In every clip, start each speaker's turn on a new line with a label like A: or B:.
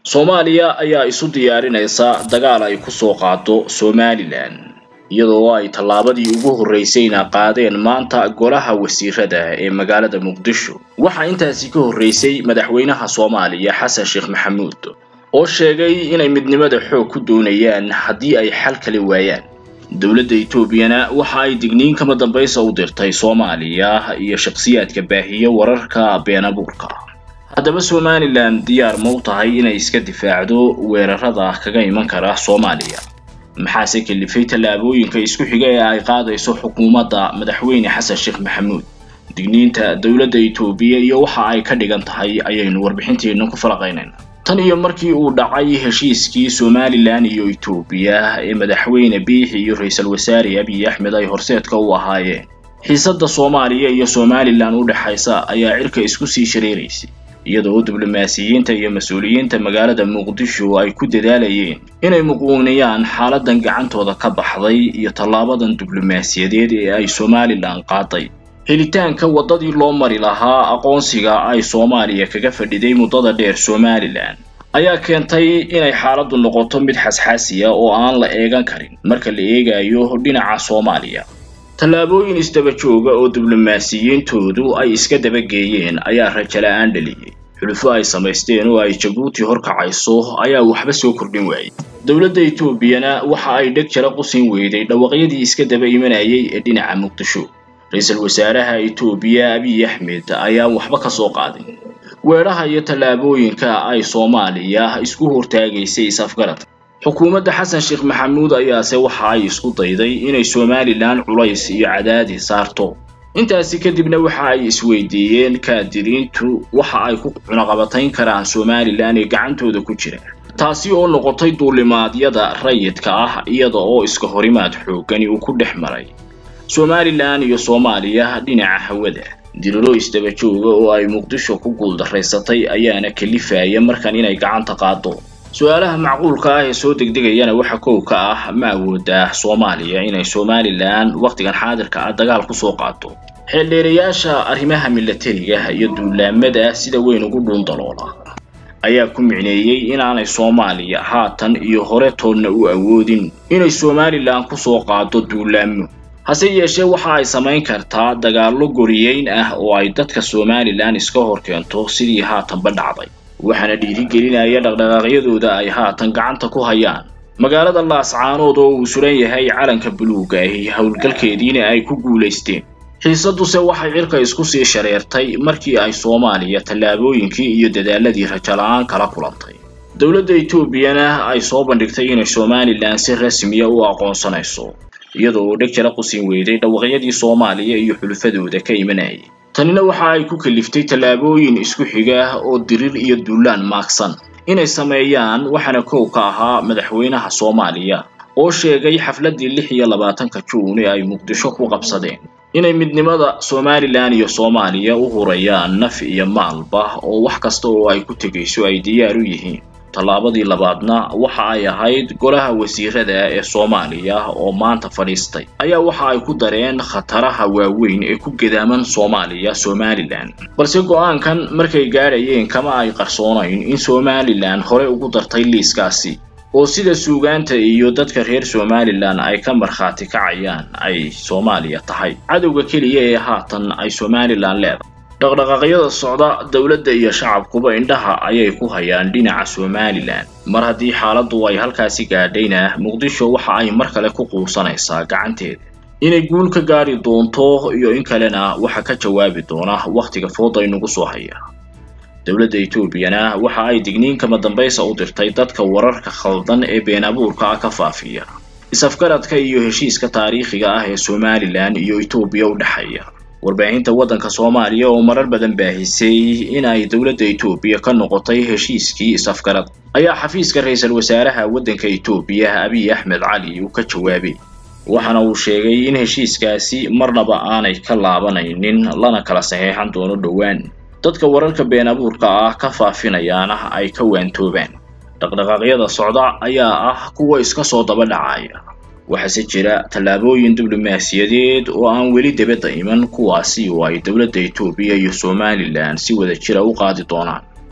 A: soomaaliya ayaa isu diyaarinaysa dagaal ay ku soo qaado somalilan iyadoo ay tallaabadii ugu horreysayna qaadeen maanta golaha wasiirada ee magaalada muqdisho waxaa intaasi ka horreysay madaxweynaha soomaaliya xasan sheekh maxamuud oo sheegay inay midnimada xoog ku doonayaan haddii ay xal kali waayaan dowladda etoobiyana waxa ay digniin kama dambaysa u dirtay soomaaliya iyo shakhsiyaadka baahiya wararka been abuurka haddaba somalilan diyaar ma u tahay inay iska difaacdo weerarada kaga iman kara soomaaliya maxaase kalifay tallaabooyinka isku xiga ee ay qaadayso xukuumadda madaxweyne xasan sheekh maxamuud digniinta dowladda etoobiya iyo waxa ay ka dhigan tahay ayaynu warbixinteenna ku falaqaynayna tan iyo markii uu dhacay heshiiskii somalilan iyo etoobiya ee madaxweyne biixi iyo ra-iisul wasaare abiy axmed ay horseedka u ahaayeen xiisadda soomaaliya iyo somalilan u dhexaysa ayaa cirka isku sii shareeraysay iyadoo diblomaasiyiinta iyo mas-uuliyiinta magaalada muqdisho ay ku dadaalayeen inay muquuniyaan xaaladan gacantooda ka baxday iyo tallaabadan diblomaasiyadeed ee ay somalilan qaaday helitaanka waddadii loo mari lahaa aqoonsiga ay soomaaliya kaga fadhiday muddada dheer somalilan ayaa keentay inay xaaladdu noqoto mid xasxaasiya oo aan la eegan karin marka la eegayo dhinaca soomaaliya tallaabooyin isdaba jooga oo diblomaasiyiintoodu ay iska dabageeyeen ayaa rajo la-aan dhaliyey xulufo ay samaysteen oo ay jabuuti horkacayso ayaa waxba soo kordhin waayey dowladda etoobiyana waxa ay dheg jala qusin weyday dhawaqyadii iska daba imanayay ee dhinaca muqdisho ra-iisul wasaaraha etoobiya abiy axmed ayaan waxba ka soo qaadin weedhaha iyo tallaabooyinka ay soomaaliya isku hortaagaysay is-afgarad xukuumadda xasan sheekh maxamuud ayaase waxa ay isku dayday inay somalilan culays iyo cadaadi saarto intaasi kadibna waxa ay isweydiiyeen kaadiriintu waxa ay ku cunaqabatayn karaan somalilan ee gacantooda ku jira taasi oo noqotay duulimaadyada rayidka ah iyada oo iska horimaad xooggani uu ku dhex maray somalilan iyo soomaaliya dhinaca hawada diriro isdaba jooga oo ay muqdisho ku guuldaraysatay ayaana kalifaya markan inay gacanta qaado su-aalaha macquulka ah ee soo degdegayana waxa kow ka ah ma awoodaa soomaaliya inay somalilan wakhtigan xaadirka ah dagaal ku soo qaato xeeldheerayaasha arrimaha milatariga iyo duulaamada sida weyn ugu dhuundaloola ayaa ku micneeyey inaanay soomaaliya haatan iyo hore toonna u awoodin inay somalilan ku soo qaado duulaamo hase yeeshee waxa ay samayn kartaa dagaallo goriyeyn ah oo ay dadka somalilan iska hor keento sidii haatanba dhacday waxaana dhiirigelinaya dhaqdhaqaaqyadooda ay haatan gacanta ku hayaan magaalada laascaanood oo uu suran yahay calanka buluuga ahi howlgalkeediina ay ku guulaysteen xiisadduse waxay cirka isku sii shareertay markii ay soomaaliya tallaabooyinkii iyo dadaaladii rajola-aan kala kulantay dowladda etoobiyana ay soo bandhigtay inay somalilan si rasmiya u aqoonsanayso iyadoo uu dheg jala qusin weyday dhawaqyadii soomaaliya iyo xulufadooda ka imanayay tanina waxa ay ku kaliftay tallaabooyin isku xiga oo dirir iyo duulaan maagsan inay sameeyaan waxaana kow ka ahaa madaxweynaha soomaaliya oo sheegay xafladdii lix iyo labaatanka juun ee ay muqdisho ku qabsadeen inay midnimada somalilan iyo soomaaliya u hurayaan naf iyo maalba oo wax kasta oo ay ku tegayso ay diyaar u yihiin tallaabadii labaadna waxa ay ahayd golaha wasiirada ee soomaaliya oo maanta fadhiistay ayaa waxa ay ku dareen khataraha waaweyn ee ku gedaaman soomaaliya somalilan balse go-aankan markay gaadhayeen kama ay qarsoonayn in somalilan hore ugu dartay liiskaasi oo sida suugaanta iyo dadka reer somalilan ay ka markhaati kacayaan ay soomaaliya tahay cadowga keliya ee haatan ay somalilan leedahay dhaqdhaqaaqyada socda dowladda iyo shacabkuba indhaha ayay ku hayaan dhinaca somalilan mar haddii xaaladdu ay halkaasi gaadhayna muqdisho waxa ay mar kale ku quusanaysaa gacanteeda inay guul ka gaadhi doonto iyo in kalena waxa ka jawaabi doona wakhtiga fooda inugu soo haya dowladda etoobiyana waxa ay digniin kama dambaysa u dirtay dadka wararka khaldan ee been abuurka ah ka faafiya is-afgaradka iyo heshiiska taariikhiga ah ee somalilan iyo etoobiya u dhexeeya warbaahinta waddanka soomaaliya oo marar badan baahisay in ay dowladda etoobiya ka noqotay heshiiskii is-afgarad ayaa xafiiska ra-iisul wasaaraha waddanka etoobiya abiy axmed cali uu ka jawaabay waxaana uu sheegay in heshiiskaasi marnaba aanay ka laabanaynin lana kala saxeexan doono dhowaan dadka wararka been abuurka ah ka faafinayaana ay ka waantoobaan dhaqdhaqaaqyada socda ayaa ah kuwa iska soo daba dhacaya waxaase jira tallaabooyin diblomaasiyadeed oo aan weli dibadda iman kuwaasi oo ay dowladda etoobiya iyo somalilan si wada jira u qaadi doonaan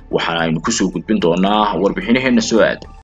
A: waxaana aynu kusoo gudbin doonaa warbixinaheena soo aadan